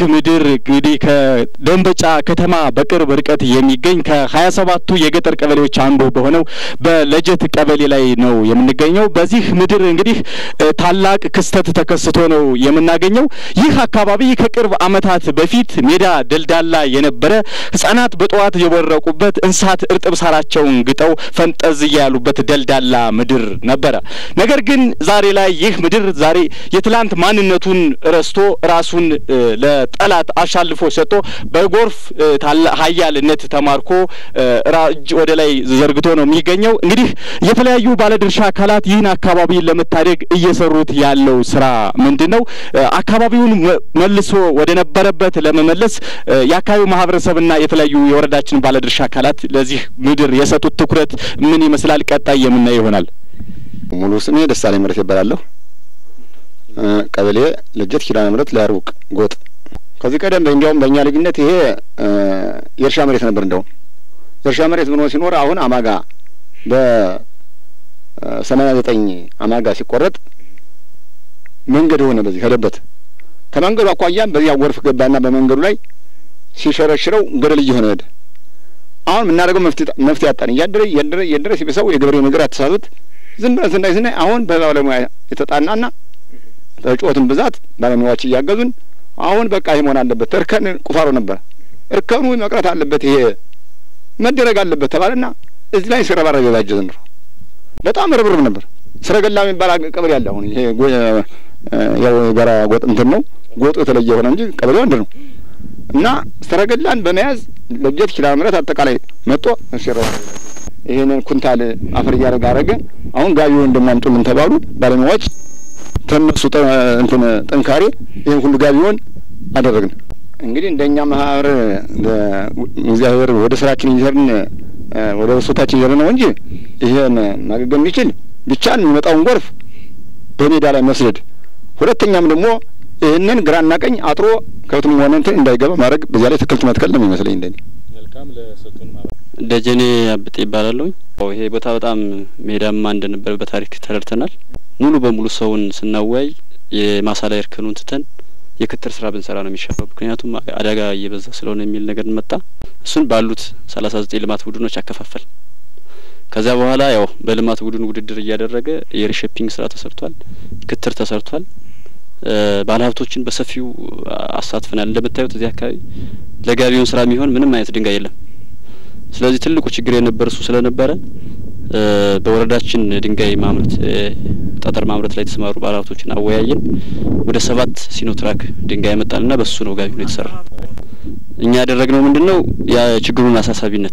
ምድር እንግዲህ ከደንበጫ ከተማ በቅርብ ርቀት የሚገኝ ከሀያ ሰባቱ የገጠር ቀበሌዎች አንዱ በሆነው በለጀት ቀበሌ ላይ ነው የምንገኘው። በዚህ ምድር እንግዲህ ታላቅ ክስተት ተከስቶ ነው የምናገኘው። ይህ አካባቢ ከቅርብ ዓመታት በፊት ሜዳ ደልዳላ የነበረ ሕጻናት በጠዋት የቦረቁበት እንስሳት እርጥብ ሳራቸውን ግጠው ፈንጠዝያ ያሉበት ደልዳላ ምድር ነበረ። ነገር ግን ዛሬ ላይ ይህ ምድር ዛሬ የትላንት ማንነቱን ረስቶ ራሱን ለጠላት አሻልፎ ሰጥቶ በጎርፍ ኃያልነት ተማርኮ እጅ ወደ ላይ ዘርግቶ ነው የሚገኘው። እንግዲህ የተለያዩ ባለድርሻ አካላት ይህን አካባቢ ለመታደግ እየሰሩት ያለው ስራ ምንድን ነው? አካባቢውን መልሶ ወደ ነበረበት ለመመለስ የአካባቢው ማህበረሰብና የተለያዩ የወረዳችን ባለድርሻ አካላት ለዚህ ምድር የሰጡት ትኩረት ምን ይመስላል? ቀጣይ የምናየው ይሆናል። ሙሉ ስሜ ደሳለኝ ምረት ይባላለሁ። ቀበሌ ልጀት ኪዳነ ምሕረት ለሩቅ ጎጥ። ከዚህ ቀደም እንዲያውም በእኛ ልጅነት ይሄ የእርሻ መሬት ነበር። እንደውም የእርሻ መሬት ሆኖ ሲኖር አሁን አማጋ በሰማንያ ዘጠኝ አማጋ ሲቆረጥ መንገድ ሆነ። በዚህ ሄደበት ከመንገዱ አኳያም በዚያ ጎርፍ ገባና በመንገዱ ላይ ሲሸረሽረው ገደል እየሆነ ሄደ። አሁን የምናደርገው መፍትሄ አጣን። እያደረ እያደረ እያደረ ሲበሳው የገበሬው ነገር አተሳሰት ዝም ብለን ስናይ ስናይ አሁን በባለሙያ የተጣናና ተጫወትን ብዛት ባለሙያዎች እያገዙን አሁን በቃ ይሄ መሆን አለበት። እርከን ቁፋሮ ነበር። እርከኑ መቅረት አለበት፣ ይሄ መደረግ አለበት ተባለና እዚህ ላይ ሲረባረብ የባጀ ዘንድሮ በጣም ርብርብ ነበር። ስረገላ የሚባል ቀበሌ አለ። አሁን ይሄ ያው የጋራ ጎጥ እንትን ነው። ጎጡ የተለየ ሆነ እንጂ ቀበሌው አንድ ነው እና ሰረገላን በመያዝ ለጀት ኪዳነ ምሕረት አጠቃላይ መጦ ሲረባረብ ይሄንን ኩንታል አፈር እያደረገ አረገ። አሁን ጋቢውን እንደማምጡልን ተባሉ ባለሙያዎች ተነሱ እንትን ጥንካሬ ይህን ሁሉ ጋቢውን አደረግን። እንግዲህ እንደኛ ማህበር እግዚአብሔር ወደ ስራችን እየሄድን ወደ በሶታችን እየሄድን ነው እንጂ ይሄን ማገገም የሚችል ብቻን የሚመጣውን ጎርፍ በሜዳ ላይ መስደድ፣ ሁለተኛም ደግሞ ይህንን ግራና ቀኝ አጥሮ ከብትም ሆነ እንትን እንዳይገባ ማድረግ፣ በዚያ ላይ ትክልት መትከል ነው የሚመስለኝ እንደኔ። ደጀኔ አብጤ ይባላለሁኝ። ይሄ ቦታ በጣም ሜዳማ እንደነበር በታሪክ ተረድተናል። ሙሉ በሙሉ ሰውን ስናወያይ የማሳ ላይ እርከኑን ትተን የክትር ስራ ብንሰራ ነው የሚሻለው። ምክንያቱም አደጋ እየበዛ ስለሆነ የሚል ነገር መጣ። እሱን ባሉት ሰላሳ ዘጠኝ ልማት ቡድኖች አከፋፈል። ከዚያ በኋላ ያው በልማት ቡድን ውድድር እያደረገ የሪሼፒንግ ስራ ተሰርቷል፣ ክትር ተሰርቷል። ባለሀብቶችን በሰፊው አሳትፈናል። እንደምታዩት እዚህ አካባቢ ለጋቢውን ስራ የሚሆን ምንም አይነት ድንጋይ የለም። ስለዚህ ትልቁ ችግር የነበር እሱ ስለነበረ በወረዳችን ድንጋይ ማምረት ጠጠር ማምረት ላይ የተሰማሩ ባለሀብቶችን አወያየን። ወደ ሰባት ሲኖትራክ ድንጋይ ያመጣልና በሱ ነው ጋቢ ነው የተሰራ። እኛ ያደረግነው ምንድን ነው የችግሩን አሳሳቢነት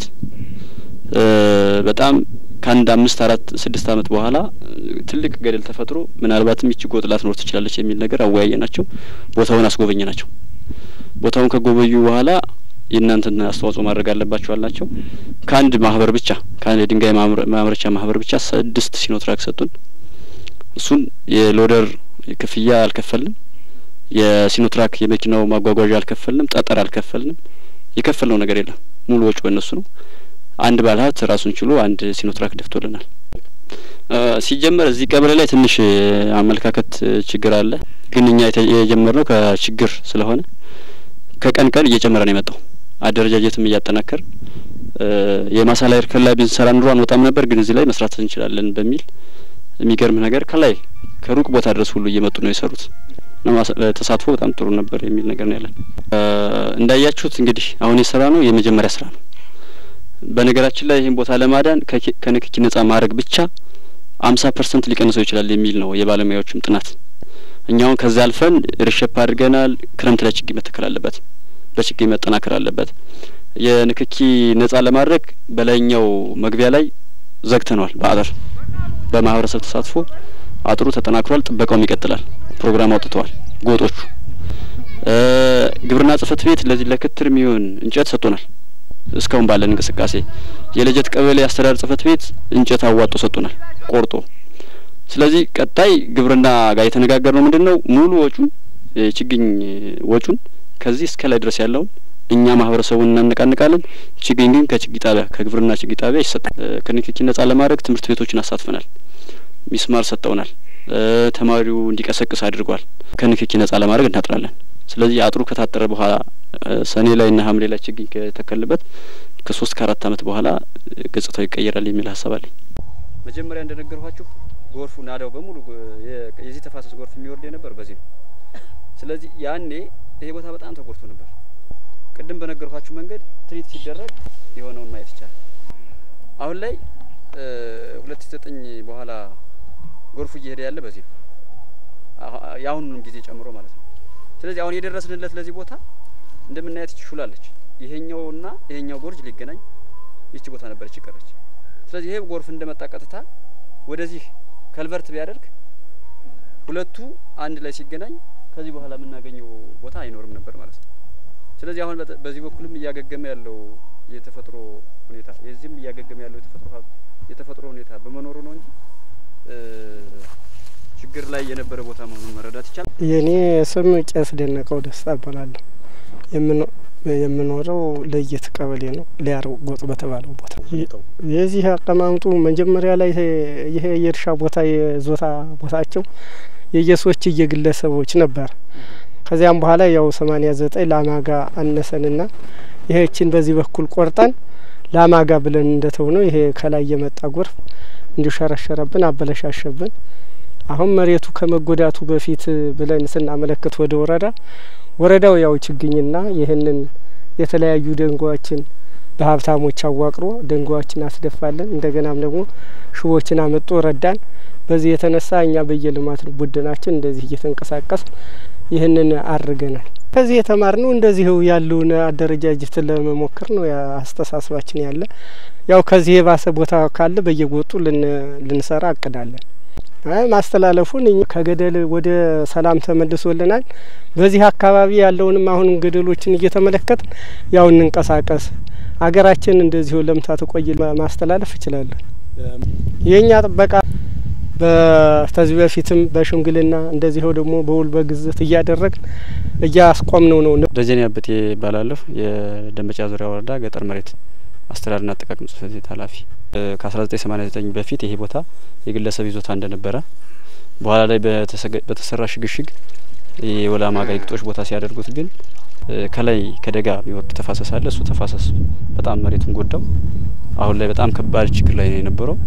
በጣም ከአንድ አምስት አራት ስድስት አመት በኋላ ትልቅ ገደል ተፈጥሮ ምናልባትም ይቺ ጎጥ ላትኖር ትችላለች የሚል ነገር አወያየ ናቸው። ቦታውን አስጎበኘ ናቸው። ቦታውን ከጎበኙ በኋላ የእናንተን አስተዋጽኦ ማድረግ አለባቸው አልናቸው። ከአንድ ማህበር ብቻ ከአንድ የድንጋይ ማምረቻ ማህበር ብቻ ስድስት ሲኖትራክ ሰጡን። እሱን የሎደር ክፍያ አልከፈልንም። የሲኖትራክ የመኪናው ማጓጓዣ አልከፈልንም። ጠጠር አልከፈልንም። የከፈልነው ነገር የለም። ሙሉ ወጪ በእነሱ ነው። አንድ ባለሀብት ራሱን ችሎ አንድ ሲኖትራክ ደፍቶልናል። ሲጀመር እዚህ ቀበሌ ላይ ትንሽ አመለካከት ችግር አለ። ግን እኛ የጀመርነው ከችግር ስለሆነ ከቀን ቀን እየጨመረ ነው የመጣው። አደረጃጀትም እያጠናከር የማሳ ላይ እርከን ላይ ብንሰራ ኑሮ አንወጣም ነበር፣ ግን እዚህ ላይ መስራት እንችላለን በሚል የሚገርም ነገር ከላይ ከሩቅ ቦታ ድረስ ሁሉ እየመጡ ነው የሰሩት። ተሳትፎ በጣም ጥሩ ነበር የሚል ነገር ነው ያለን። እንዳያችሁት እንግዲህ አሁን የሰራ ነው የመጀመሪያ ስራ ነው። በነገራችን ላይ ይህን ቦታ ለማዳን ከንክኪ ነጻ ማድረግ ብቻ አምሳ ፐርሰንት ሊቀንሰው ይችላል የሚል ነው የባለሙያዎችም ጥናት። እኛውን ከዛ አልፈን ርሸፕ አድርገናል። ክረምት ላይ ችግኝ መተከል አለበት፣ በችግኝ መጠናከር አለበት። የንክኪ ነጻ ለማድረግ በላይኛው መግቢያ ላይ ዘግተነዋል። በአጥር በማህበረሰብ ተሳትፎ አጥሩ ተጠናክሯል። ጥበቃውም ይቀጥላል። ፕሮግራም አውጥተዋል ጎጦቹ። ግብርና ጽህፈት ቤት ለዚህ ለክትር የሚሆን እንጨት ሰጥቶናል። እስካሁን ባለን እንቅስቃሴ የልጀት ቀበሌ አስተዳደር ጽህፈት ቤት እንጨት አዋጦ ሰጥቶናል ቆርጦ። ስለዚህ ቀጣይ ግብርና ጋር የተነጋገር ነው ምንድን ነው ሙሉ ወጩን የችግኝ ወጩን ከዚህ እስከ ላይ ድረስ ያለውን እኛ ማህበረሰቡን እናነቃንቃለን። ችግኝ ግን ከችግኝ ጣቢያ ከግብርና ችግኝ ጣቢያ ይሰጣል። ከንክኪ ነጻ ለማድረግ ትምህርት ቤቶችን አሳትፈናል። ሚስማር ሰጠውናል። ተማሪው እንዲቀሰቅስ አድርጓል። ከንክኪ ነጻ ለማድረግ እናጥራለን። ስለዚህ አጥሩ ከታጠረ በኋላ ሰኔ ላይ እና ሐምሌ ላይ ችግኝ ከተከልበት ከሶስት ከአራት አመት በኋላ ገጽታው ይቀየራል የሚል ሀሳብ አለኝ። መጀመሪያ እንደነገርኋችሁ ጎርፉ ናዳው በሙሉ የዚህ ተፋሰስ ጎርፍ የሚወርድ የነበር በዚህ ነው። ስለዚህ ያኔ ይሄ ቦታ በጣም ተጎድቶ ነበር። ቅድም በነገርኳችሁ መንገድ ትሪት ሲደረግ የሆነውን ማየት ይቻላል። አሁን ላይ ሁለት ሺ ዘጠኝ በኋላ ጎርፉ እየሄደ ያለ በዚህ ነው፣ የአሁኑንም ጊዜ ጨምሮ ማለት ነው። ስለዚህ አሁን የደረስንለት ለዚህ ቦታ እንደምናየት ይችላልች ይሄኛውና ይሄኛው ጎርጅ ሊገናኝ ይቺ ቦታ ነበረች ይቀረች። ስለዚህ ይሄ ጎርፍ እንደመጣ ቀጥታ ወደዚህ ከልቨርት ቢያደርግ ሁለቱ አንድ ላይ ሲገናኝ ከዚህ በኋላ የምናገኘው ቦታ አይኖርም ነበር ማለት ነው። ስለዚህ አሁን በዚህ በኩልም እያገገመ ያለው የተፈጥሮ ሁኔታ የዚህም እያገገመ ያለው የተፈጥሮ የተፈጥሮ ሁኔታ በመኖሩ ነው እንጂ ችግር ላይ የነበረ ቦታ መሆኑን መረዳት ይቻላል። የእኔ ስም ቄስ ደነቀው ደስታ እባላለሁ። የምኖረው ለየት ቀበሌ ነው። ሊያር ጎጥ በተባለው ቦታ የዚህ አቀማምጡ መጀመሪያ ላይ ይሄ የእርሻ ቦታ የዞታ ቦታቸው የየሶች የግለሰቦች ነበር። ከዚያም በኋላ ያው ሰማኒያ ዘጠኝ ላማጋ አነሰንና ይሄችን በዚህ በኩል ቆርጠን ላማጋ ብለን እንደተው ነው ይሄ ከላይ የመጣ ጎርፍ እንዲሸረሸረብን አበለሻሸብን። አሁን መሬቱ ከመጎዳቱ በፊት ብለን ስናመለክት ወደ ወረዳ ወረዳው ያው ችግኝና ይህንን የተለያዩ ደንጓዎችን በሀብታሞች አዋቅሮ ደንጓዎችን አስደፋለን። እንደገናም ደግሞ ሽቦችን አመጦ ረዳን። በዚህ የተነሳ እኛ በየልማት ቡድናችን እንደዚህ እየተንቀሳቀስ ይህንን አድርገናል። ከዚህ የተማርነው እንደዚሁ ያለውን አደረጃጀት ለመሞከር ነው አስተሳሰባችን ያለ። ያው ከዚህ የባሰ ቦታ ካለ በየጎጡ ልንሰራ አቅዳለን። ማስተላለፉን ከገደል ወደ ሰላም ተመልሶልናል። በዚህ አካባቢ ያለውንም አሁንም ገደሎችን እየተመለከት ያው እንንቀሳቀስ፣ አገራችን እንደዚሁ ለምታ ተቆይ ማስተላለፍ እችላለሁ። የእኛ ጥበቃ በተዚህ በፊትም በሽምግልና እንደዚሁ ደግሞ በውል በግዝት እያደረግን እያስቆምነው ነው። ደጀኔ አበጤ ይባላለሁ። የደንበጫ ዙሪያ ወረዳ ገጠር መሬት አስተዳደርና አጠቃቀም ጽሕፈት ቤት ኃላፊ ከአስራ ዘጠኝ ሰማኒያ ዘጠኝ በፊት ይሄ ቦታ የግለሰብ ይዞታ እንደነበረ በኋላ ላይ በተሰራ ሽግሽግ የወላማ ጋይ ግጦሽ ቦታ ሲያደርጉት ግን ከላይ ከደጋ የሚወርድ ተፋሰስ አለ። እሱ ተፋሰስ በጣም መሬቱን ጎዳው። አሁን ላይ በጣም ከባድ ችግር ላይ ነው የነበረው።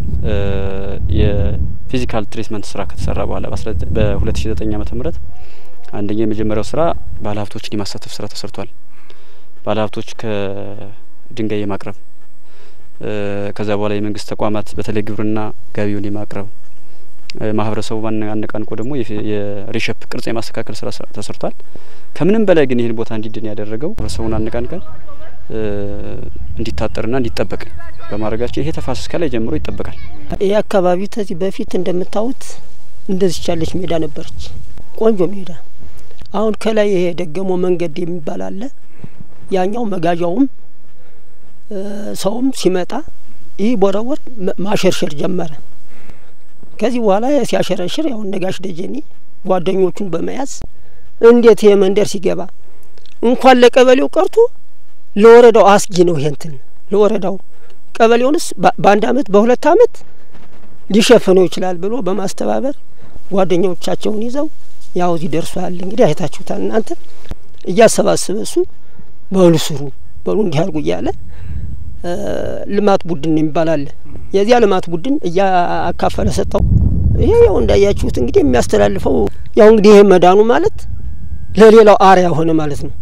የፊዚካል ትሪትመንት ስራ ከተሰራ በኋላ በሁለት ሺ ዘጠኝ ዓመተ ምህረት አንደኛ የመጀመሪያው ስራ ባለሀብቶችን የማሳተፍ ስራ ተሰርቷል። ባለሀብቶች ከድንጋይ የማቅረብ ከዛ በኋላ የመንግስት ተቋማት በተለይ ግብርና ገቢውን የማቅረብ ማህበረሰቡ አነቃንቆ ደግሞ የሪሸፕ ቅርጽ የማስተካከል ስራ ተሰርቷል። ከምንም በላይ ግን ይህን ቦታ እንዲድን ያደረገው ማህበረሰቡን አነቃንቀን እንዲታጠርና እንዲጠበቅ በማድረጋቸው ይሄ ተፋሰስ ከላይ ጀምሮ ይጠበቃል። ይህ አካባቢ ከዚህ በፊት እንደምታዩት እንደዚች ያለች ሜዳ ነበረች፣ ቆንጆ ሜዳ። አሁን ከላይ ይሄ ደገሞ መንገድ የሚባል አለ። ያኛው መጋዣውም ሰውም ሲመጣ ይህ ቦረወር ማሸርሸር ጀመረ። ከዚህ በኋላ ሲያሸረሽር ያው ነጋሽ ደጀኔ ጓደኞቹን በመያዝ እንዴት ይሄ መንደር ሲገባ እንኳን ለቀበሌው ቀርቶ ለወረዳው አስጊ ነው። ይሄንትን ለወረዳው ቀበሌውንስ በአንድ አመት በሁለት አመት ሊሸፍነው ይችላል ብሎ በማስተባበር ጓደኞቻቸውን ይዘው ያው እዚህ ደርሷል። እንግዲህ አይታችሁታል እናንተ እያሰባሰበ እሱ በሉ ስሩ በሉ እንዲህ አድርጉ እያለ ልማት ቡድን የሚባል አለ። የዚያ ልማት ቡድን እያካፈለ ሰጠው። ይሄ ያው እንዳያችሁት እንግዲህ የሚያስተላልፈው ያው እንግዲህ ይሄ መዳኑ ማለት ለሌላው አርያ ሆነ ማለት ነው።